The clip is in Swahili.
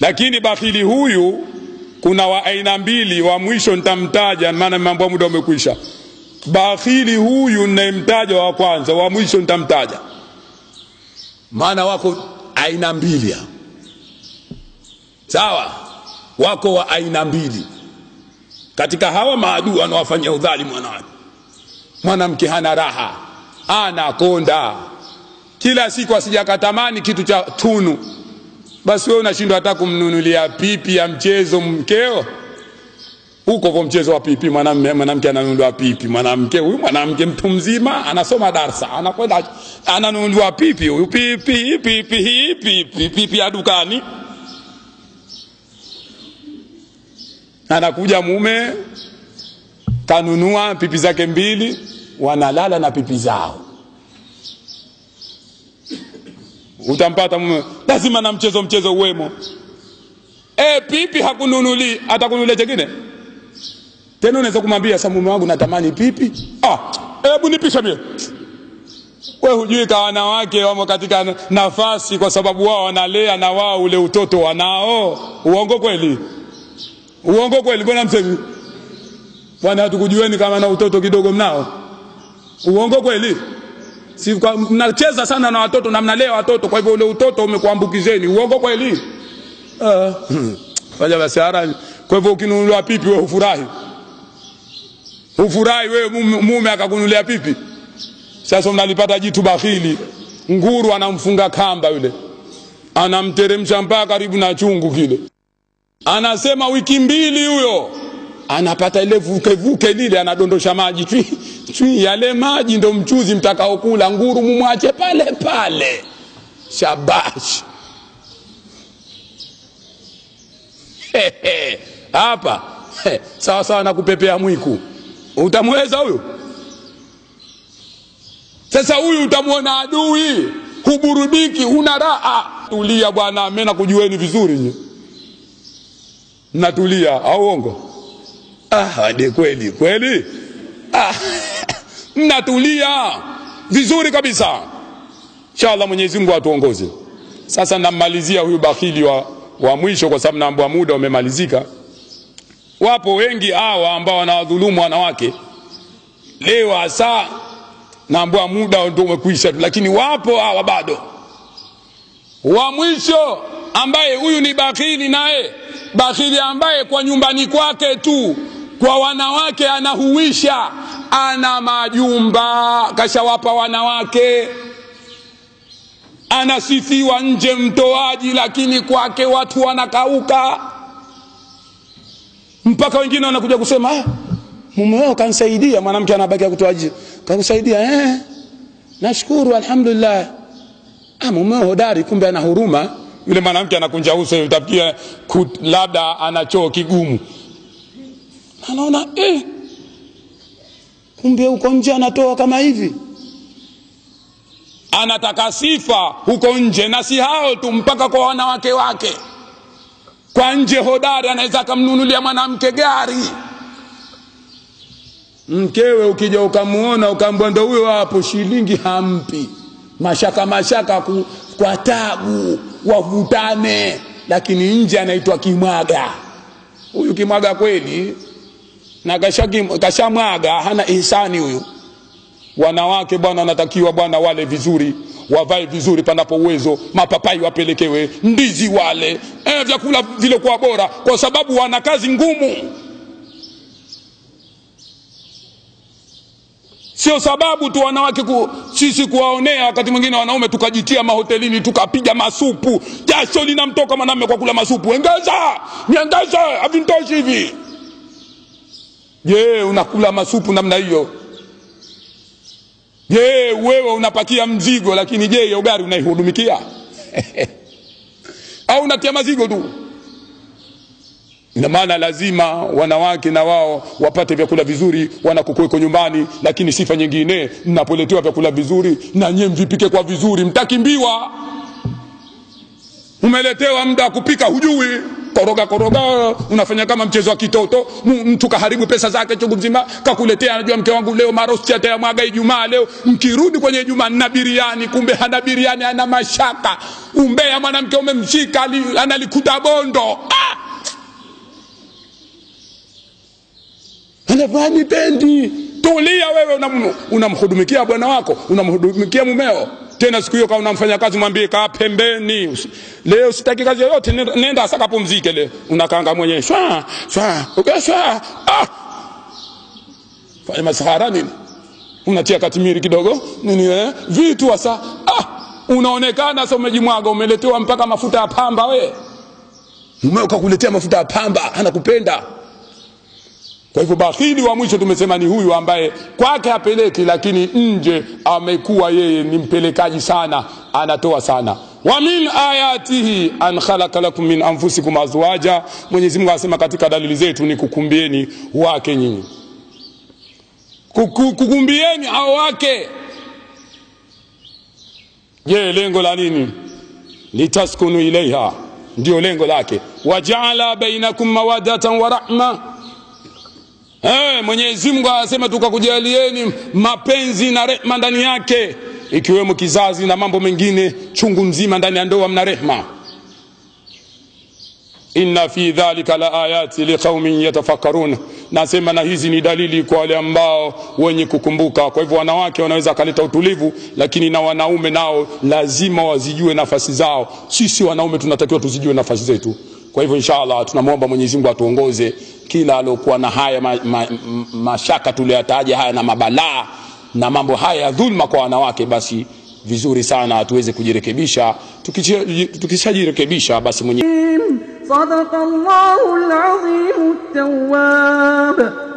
lakini bakhili huyu kuna wa aina mbili wa mwisho nitamtaja maana mambo muda umekwisha bakhili huyu ninayemtaja wa kwanza wa mwisho nitamtaja maana wako aina mbili hapa. sawa wako wa aina mbili katika hawa maadui wanaowafanyia udhalimu wanawake mwanamke hana raha anakonda kila siku asijakatamani kitu cha tunu basi wewe unashindwa hata kumnunulia pipi ya mchezo mkeo huko kwa mchezo wa pipi mwanamume mwanamke ananunuliwa pipi mwanamke huyu mwanamke mtu mzima anasoma darsa anakwenda ananunuliwa pipi huyu pipi pipi hii pipi pipi ya dukani anakuja mume kanunua pipi zake mbili wanalala na pipi zao utampata mume lazima na mchezo mchezo uwemo e, pipi hakununuli atakununulia chengine tena unaweza kumwambia sa mume wangu natamani pipi ah, hebu nipisha mie we hujui ka wanawake wamo katika nafasi kwa sababu wao wanalea na wao ule utoto wanao uongo kweli uongo kweli mbona msemi bwana hatukujueni kama na utoto kidogo mnao uongo kweli si kwa- mnacheza sana na watoto na mnalea watoto kwa hivyo ule utoto umekuambukizeni uongo kweli Ah, fanya basi harami kwa hivyo ukinunuliwa pipi wewe hufurahi hufurahi wewe mume, mume akakunulia pipi sasa mnalipata jitu bakhili nguru anamfunga kamba yule anamteremsha mpaka karibu na chungu kile anasema wiki mbili huyo anapata ile vukevuke lile anadondosha maji chui, chui yale maji ndo mchuzi mtakaokula nguru mumwache pale pale shabash Hehe, hapa he, sawa sawa na kupepea mwiku utamweza huyu sasa huyu utamwona adui huburudiki huna raha tulia bwana mimi nakujueni vizuri nyinyi mnatulia au uongo ah ni kweli kweli ah, mnatulia vizuri kabisa inshallah mwenyezi mungu atuongoze sasa nammalizia huyu bakhili wa, wa mwisho kwa sababu naambua muda umemalizika wapo wengi hawa ambao wanawadhulumu wanawake leo hasa naambua muda ndio umekwisha tu lakini wapo hawa bado wa mwisho ambaye huyu ni bakhili naye bakhili ambaye kwa nyumbani kwake tu kwa wanawake anahuisha ana majumba kashawapa wanawake anasifiwa nje mtoaji lakini kwake watu wanakauka mpaka wengine wanakuja kusema ah, mume wao kanisaidia mwanamke anabaki kutoaji kakusaidia eh nashukuru alhamdulillah ah, mume hodari kumbe ana huruma yule mwanamke anakunja uso utafikia labda ana choo kigumu anaona eh, kumbe huko nje anatoa kama hivi anataka sifa huko nje na si hao tu mpaka kwa wanawake wake kwa nje hodari anaweza akamnunulia mwanamke gari mkewe ukija ukamuona ukaambwa ndo huyo hapo shilingi hampi mashaka mashaka ku, kwa tabu wavutane lakini nje anaitwa kimwaga huyu kimwaga kweli na kashamwaga kasha hana ihsani huyu wanawake bwana wanatakiwa bwana wale vizuri wavae vizuri panapo uwezo mapapai wapelekewe ndizi wale eh, vyakula vilikuwa bora kwa sababu wana kazi ngumu sio sababu tu wanawake ku, sisi kuwaonea wakati mwingine wanaume tukajitia mahotelini tukapiga masupu jasho linamtoka mwanamume kwa kula masupu engeza niengeza havintoshi hivi je unakula masupu namna hiyo je wewe unapakia mzigo lakini je hiyo gari unaihudumikia au unatia mazigo tu ina maana lazima wanawake na wao wapate vyakula vizuri wanakokuweko nyumbani lakini sifa nyingine mnapoletewa vyakula vizuri na nyie mvipike kwa vizuri mtakimbiwa umeletewa muda wa kupika hujui koroga koroga unafanya kama mchezo wa kitoto M- mtu kaharibu pesa zake chungu mzima kakuletea anajua mke wangu leo marosti atayamwaga ijumaa leo mkirudi kwenye ijumaa nina biriani kumbe hana biriani ana mashaka umbea mwanamke umemshika ali- analikuta bondo ah! anavaa nipendi tulia wewe unam- unamhudumikia bwana wako unamhudumikia mumeo tena siku hiyo kama unamfanya kazi mwambie kaa pembeni Usi- leo sitaki kazi yoyote nenda- nenda saka pumzike leo unakanga mwenyewe shwa shwa okay, shwa ah! fanya masahara nini unatia katimiri kidogo nini eh? vitu hasa ah! unaonekana sasa umejimwaga umeletewa mpaka mafuta ya pamba we mumeo kakuletea mafuta ya pamba anakupenda kwa hivyo bakhili wa mwisho tumesema ni huyu ambaye kwake hapeleki, lakini nje amekuwa yeye ni mpelekaji sana, anatoa sana. wa min ayatihi an khalaqa lakum min anfusikum azwaja, Mwenyezi Mungu anasema katika dalili zetu ni kukumbieni wake nyinyi, Kuku- kukumbieni hao wake. Je, lengo la nini? litaskunu ilaiha, ndio lengo lake. wajaala bainakum mawadatan wa rahma Eh, Mwenyezi Mungu anasema tukakujalieni mapenzi na rehma ndani yake, ikiwemo kizazi na mambo mengine chungu mzima ndani ya ndoa mna rehma. Inna fi dhalika la ayati liqaumin yatafakkarun, nasema na hizi ni dalili kwa wale ambao wenye kukumbuka. Kwa hivyo wanawake wanaweza kaleta utulivu, lakini na wanaume nao lazima wazijue nafasi zao. Sisi wanaume tunatakiwa tuzijue nafasi zetu. Kwa hivyo inshallah tunamwomba Mwenyezi Mungu atuongoze kila alokuwa na haya ma, ma, ma, mashaka tuliyoyataja haya na mabalaa na mambo haya ya dhulma kwa wanawake, basi vizuri sana tuweze kujirekebisha. Tukichi- Tukishajirekebisha basi mwenye صدق الله العظيم التواب